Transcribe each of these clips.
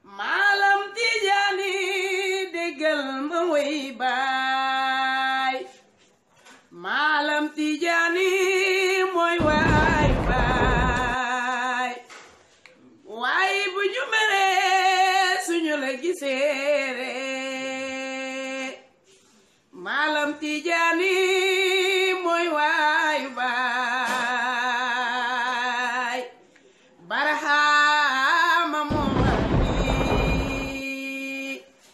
maalam tijaani déggal ma way baay maalam tijaani mooy waay baay waay bu ñu meree suñu la giseere maalam tijaani mooy waay baay barahama moo waral lii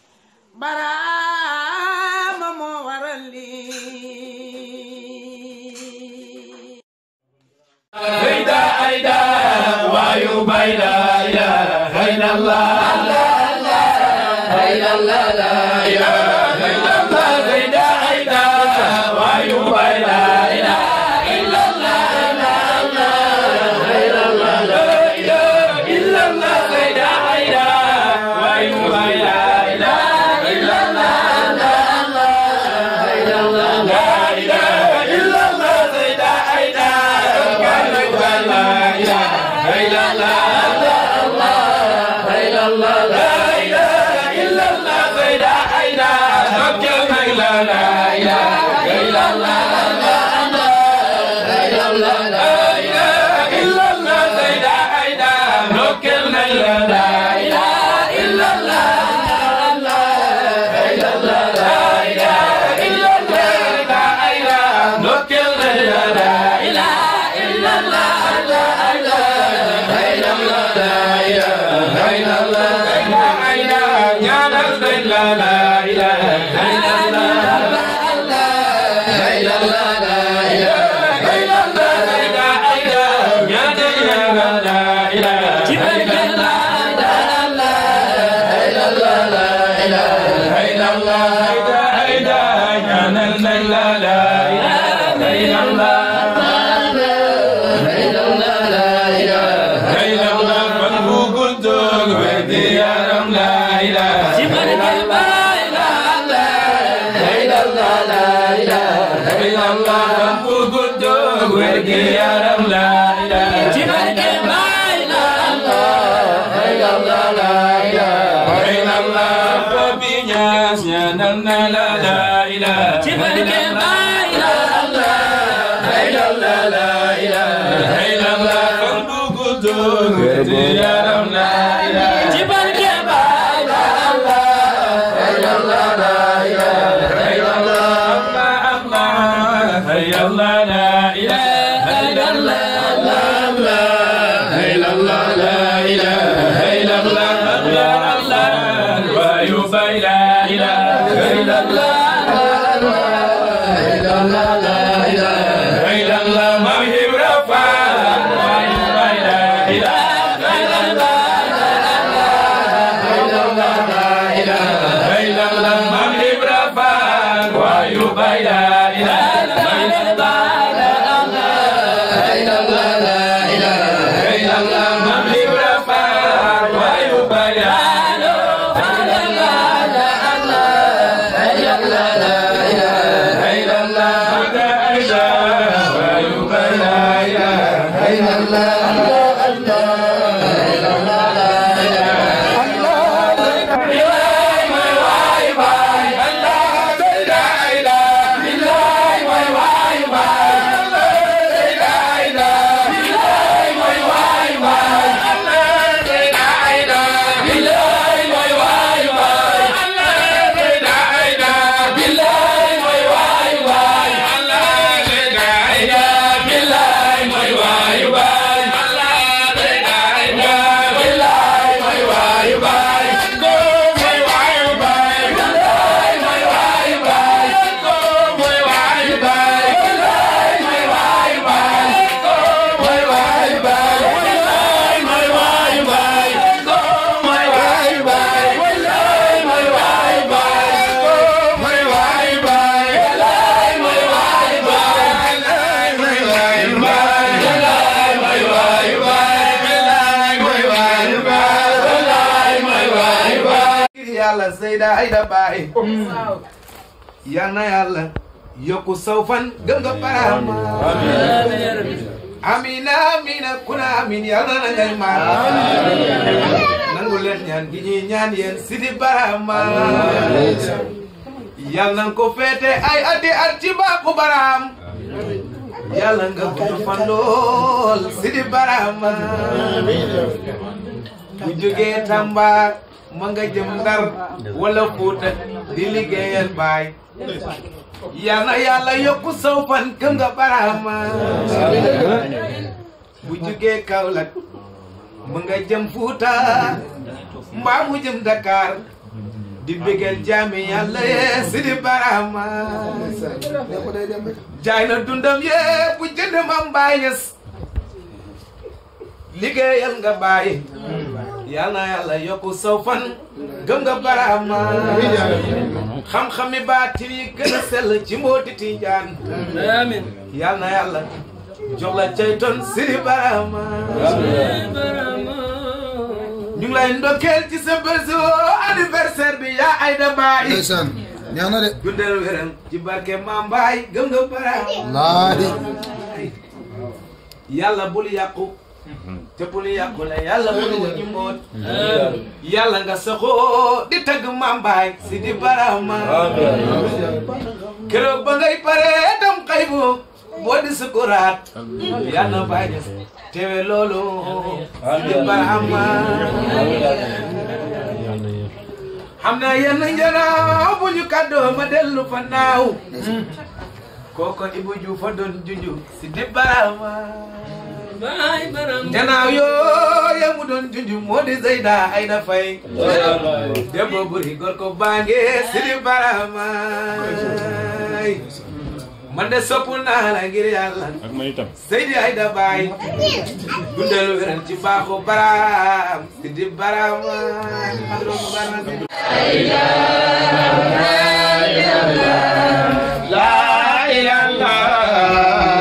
barahama moo waral lii Aida, Aida, wayu baila, ila, haina la, la, la, haina la, la, ila, haina la, Aida, Aida, wayu baila, ila, ila la, la, la, haina la, la, ila, ila la, Aida, Aida, wayu baila, ila, ila la, la, la, haina la, la, ila, ila la, Aida, Aida, wayu baila, ila, haina la, la, la, haina la, la, ila, ila la, Aida, Aida, dokkel nag la, la, ila, ila la, la, la, haina la, la, ila, ila la, Aida, Aida, dokkel nag la, la, ila, ila la, la, haina la, la, ila, ila la, Aida, Aida, dokkel nag la, la, ila, ila la, la, la, haina la, la, ila, haina la, Aida, Aida, ñaanal nañ la, la, ila, haina la, la, la, haina la, la, ila, haina la, Aida, Aida, ñaanal nañ la, la, ila, haina la, la, la, haina la, la, ila, haina la, Aida, Aida, ñaanal nañ la, la, ila, haina la, la, haina la, la, ila, haina la, fan bu gudd ak wér gi yaram, la, ila, haina la, la, la, haina la, la, ila, haina la, fan bu gudd ak wér gi yaram, la, ila, haina la, la, haina la, la, ila, haina la, Papi Ñas ñaanal na la, la, ila, haina la, la, la, haina la, la, ila, haina la, fan bu gudd ak wér gi yaram, la, ila, yàlla Seyda Aida Baye yal na yàlla yokku saw fan gëm nga paraama amina amina kuna amin yal na ngay maar nangu leen leen ñaan gi ñuy ñaan yéen Sidi Barama yàlla na ko féete ay ati at ci baaxu Baram yàlla nga gudd fan lool Sidi Barama bu jógee Tamba ma nga jëm Ndar wala Fuuta di liggéeyal baay yal na yàlla yokku saw fan këm nga Barama bu jógee Kaolack ma nga jëm Fuuta mbaa mu jëm Dakar di bégal jaami yàlla yee Sidi Barama jaay na dundam yee bu jënd ma mbaay ñes liggéeyal nga bàyyi yal na yàlla yokku saw fan gëm nga Barama xam-xami baatin yi gën a sell ci mbooti Tijaan Amin. yal na yàlla jox la cayton Sidi Barama ñu ngi lay ndokkeel ci sa bés anniversaire bi yaa Ayda Baay ndeysaan neex na de dundal wéram ci barke Maam Baay gëm nga Barama laahi yàlla bul yàqu te bul yàqu la yàlla bul wëññi mboot yàlla nga saxoo di tagg Maam Baay Sidi Barama keroog ba ngay pare dem xaybu boo di sukuraat yàlla na bàyyi des teewe loolu Sidi Barama xam naa yenn njanaaw bu ñu kàddoo ma dellu fa naaw kooko Ibu Juuf fa doon junju Sidi Barama Baay Baram. njanaaw yooya mu doon junju moo di Zeyda Ayda Fay debbo buri gorko baange Sidi Barama man de sopp naa la ngir yàlla ak man itam Seydi Ayda Baay dundal wéran ci baaxu Baram Sidi Barama man doomu Barama La ilaha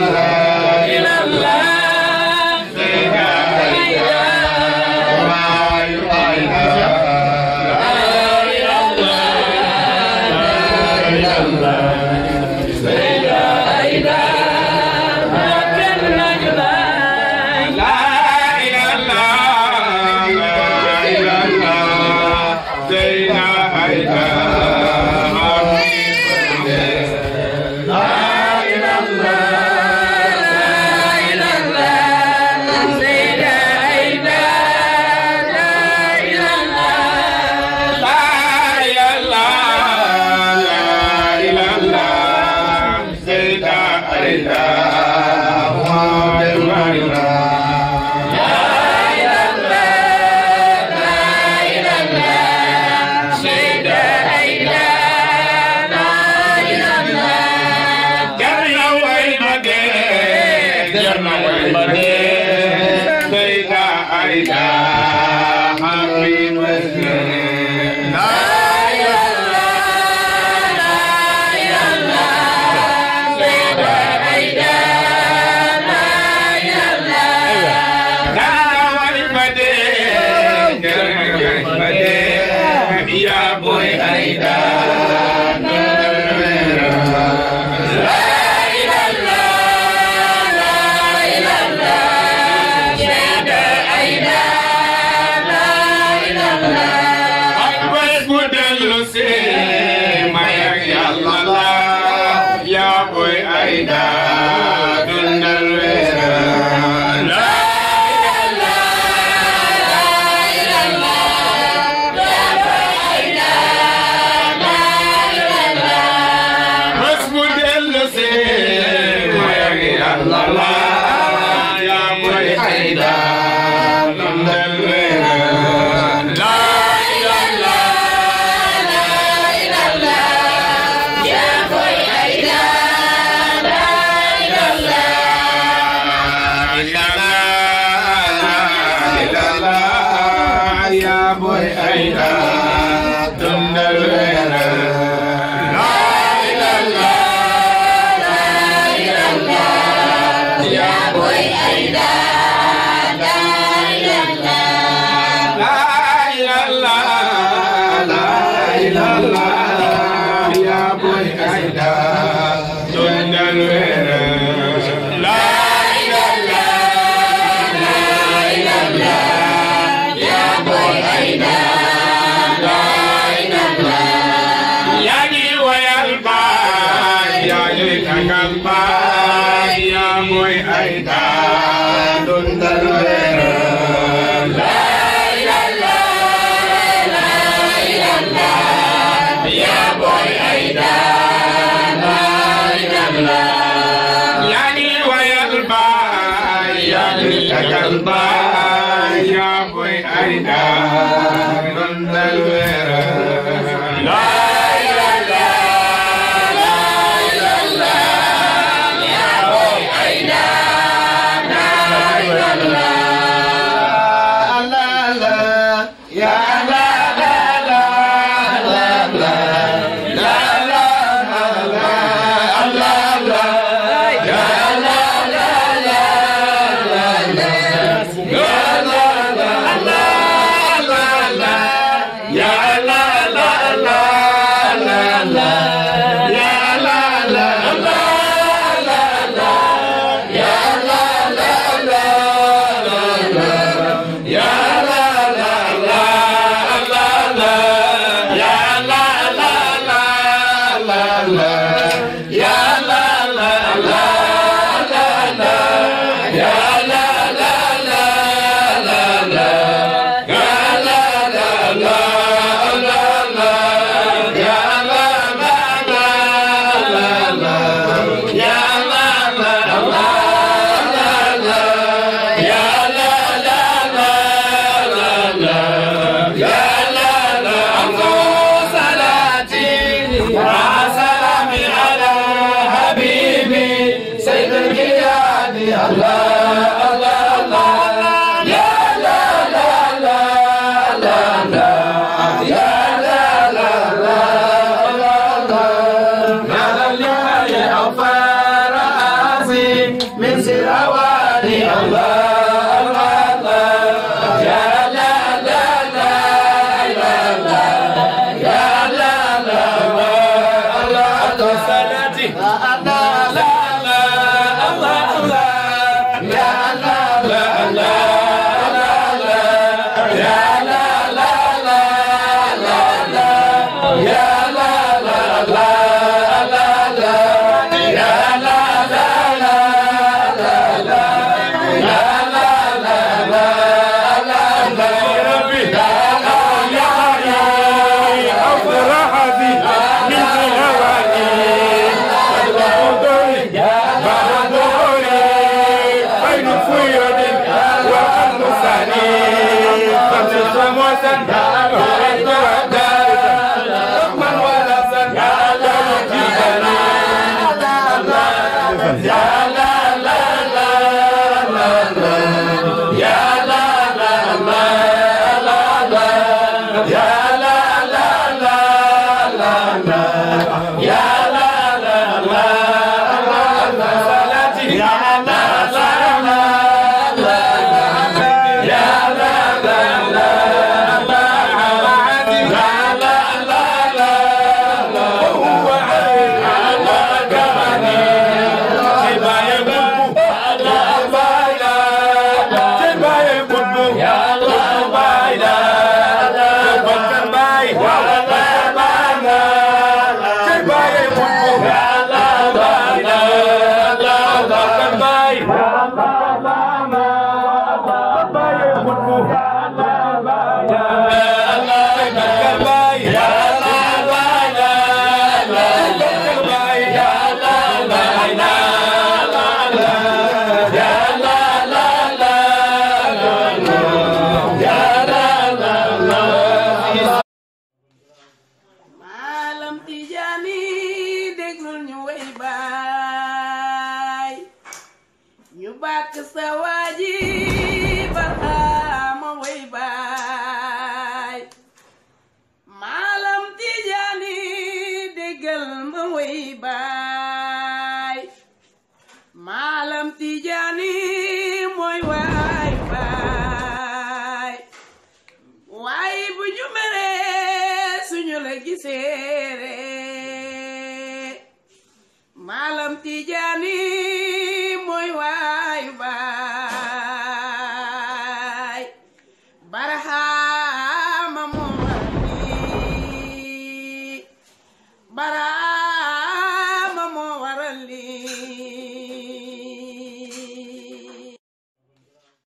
Ya boy Aida Abbas bu dellu si may ak Yàlla la ya boy Aida dundal wéral Bés bu dellu si may ak Yàlla la ya boy Aida dundal wéral la Ya boy Aida dundal wéral La wayal baay yaa mooy ay daa dundal weeral yaa ngi wayal baay yaa ngi tagal baay yaa mooy ay daa dundal weeral maalam tijaani déglul ñu way baay ñu bàkk sa waaji barxaama way baay maalam tijaani déggal ma way baay maalam tijaani mooy waay baay waaye bu ñu meree suñu la giseere maalam tijaani mooy waay baay